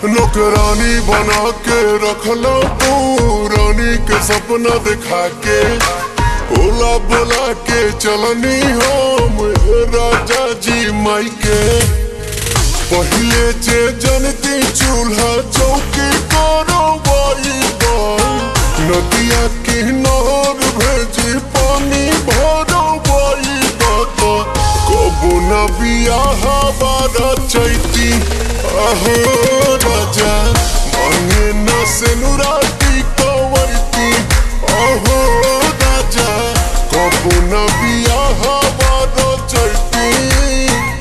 नौकरानी बना के रखला तू रानी के सपना दिखा के बोला बोला के चलनी हम राजा जी माई के पहले जे जनती चूल्हा चौकी करो नदिया किनार भेजी पानी भरो बाई बात कबो न बियाह बारा चैती आहो